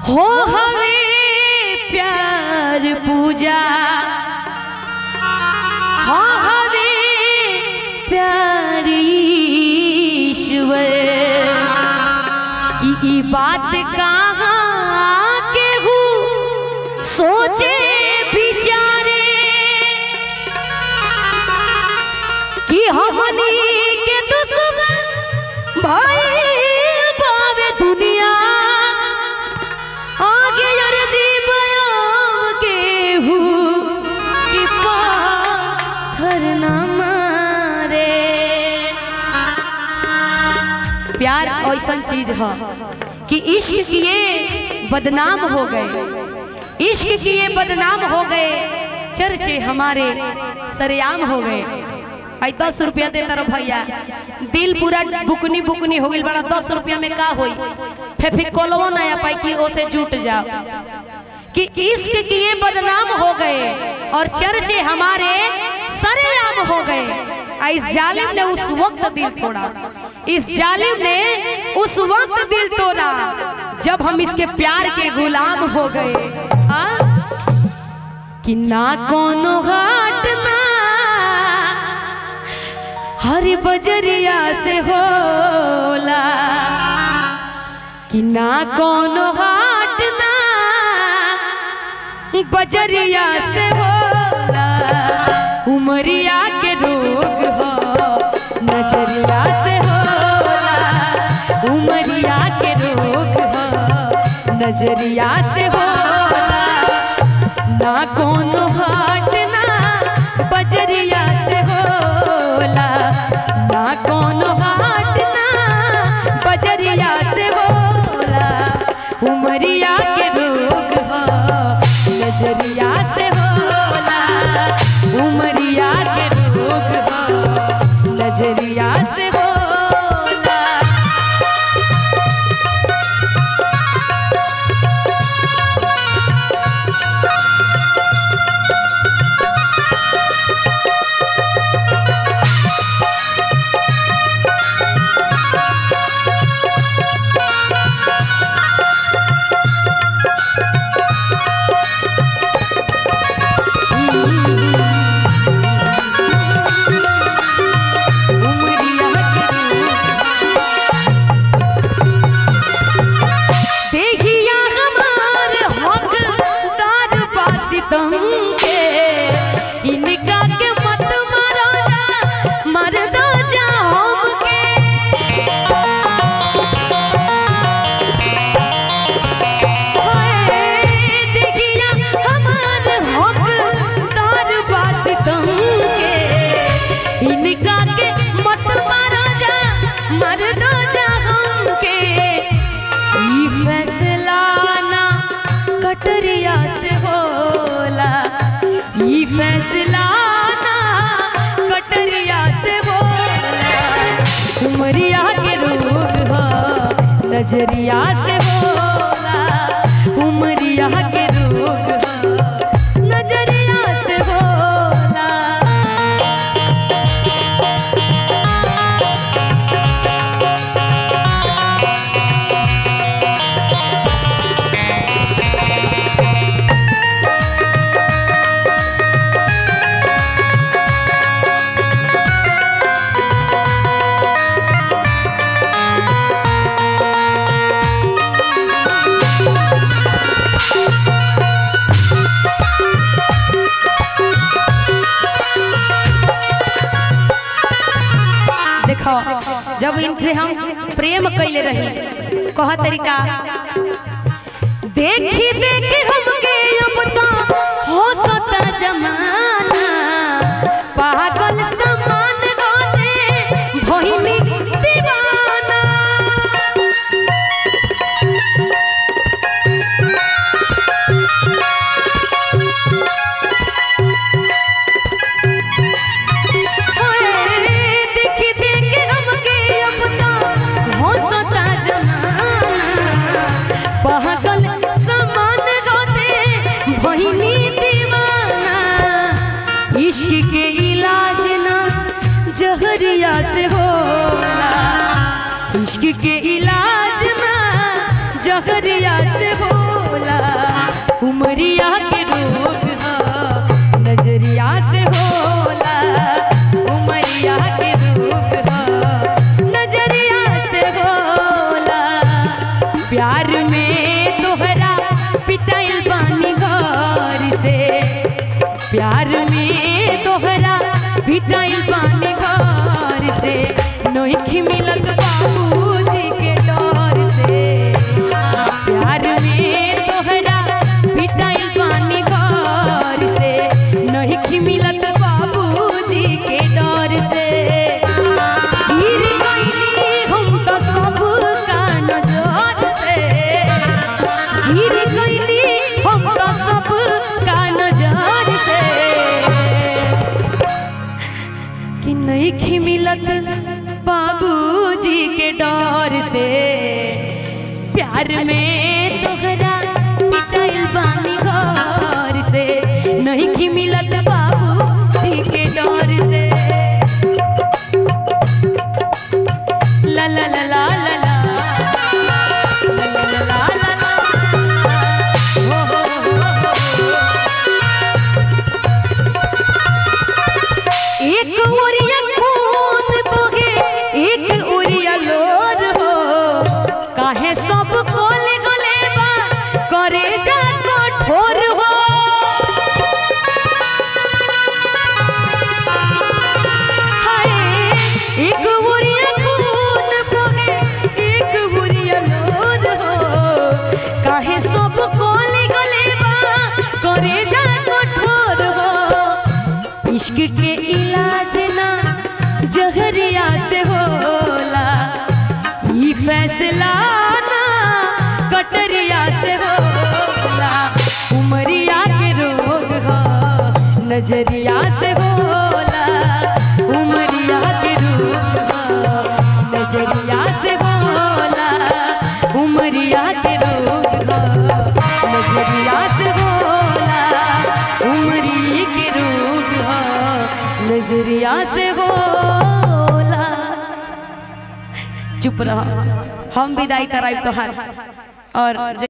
हो हवे प्यार पूजा हो हवे प्यार ईश्वर कि ई बात कहाँ के हूँ सोचे विचारे कि हमनी के दुश्मन भाई पावे दुनिया आगे यार जीवयाम के हूँ कि पाथर न मारे प्यार ऐसा चीज है कि इश्क किए बदनाम हो गए इश्क किए बदनाम हो गए चर्चे हमारे सरेआम हो गए आई दस रुपया दे तरफ भैया दिल पूरा बुकनी बुकनी हो गई बड़ा दस रुपया में का होई फेफिकोलवो ना आ पाई कि ओसे जुट जाओ कि इश्क किए बदनाम हो गए और चर्चे हमारे सरेआम हो गए आ इस जालिम ने उस वक्त दिल तोड़ा इस जालिम ने उस वक्त दिल तोड़ा जब हम इसके प्यार के गुलाम हो गए आ? कि ना कोनो घाट ना हर बजरिया से होला कि ना कोनो घाट ना बजरिया से होला उमरिया के रोग हो नजरिया से होला उमरिया के रोग हो नजरिया से होला ना कोनो हाट ना बजरिया से होला ना कोनो हाट ना बजरिया से होला उमरिया के रोग हो नजरिया से होला उमरिया के रोग हो नजरिया से होला उमरिया के देहिया हमार हकदार बासितम के इनका के मत मारो ना मर दो जा हमके हाय, देहिया हमार हकदार बासितम के इनका के मत मारो जा मर दो जा हमके ई फैसला ना कटरिया से होला ई फैसला ना कटरिया से होला उमरिया के रोग हो नजरिया से होला उमरिया के रोग हो नजरिया से होला देखो जब इनसे हम प्रेम कैले रही कह तरीका देखी देखी हमके अब तो हो सता जमाना पागल समान गाते भइनी दीवाना ओए, देखी देखी हमके अब तो हो सता जमाना पागल समान गाते भइनी दीवाना इश्क के इलाज ना जहरिया से होला इश्क के इलाज ना जहरिया से होला पिटाइल बानी घर से नोखी मिलत बाबूजी के डर से प्यार में तोहरा पिटाइल बानी घर से नोखी मिलत बाबूजी के डर से गिर गइली हम तो सब का नजर से गिर गइली हम तो सब का नजर से कि नहीं मिलत बाबूजी के डर से प्यार में तोहरा पिटाइल बानी घर से नहीं मिलत बाबूजी के डर से ला ला ला ला ला ला ला ला ला ला ला हो हो हो हो एक उरिया खून बहे एक उरिया लोर हो काहे सब कोले गले बा करे जा कठोर हो हाय एक उरिया खून बहे एक उरिया लोर हो काहे सब कोले गले बा करे जा कठोर हो इश्क के इलाज ना जहरिया से होला ई फैसला ना कटरिया से होला उमरिया के रोग हो नजरिया से होला उमरिया के रोग हो नजरिया से होला उमरिया के रोग हो नजरिया से होला उमरी के रोग हो नजरिया से होला चुप रह हम विदाई कराई तोहार और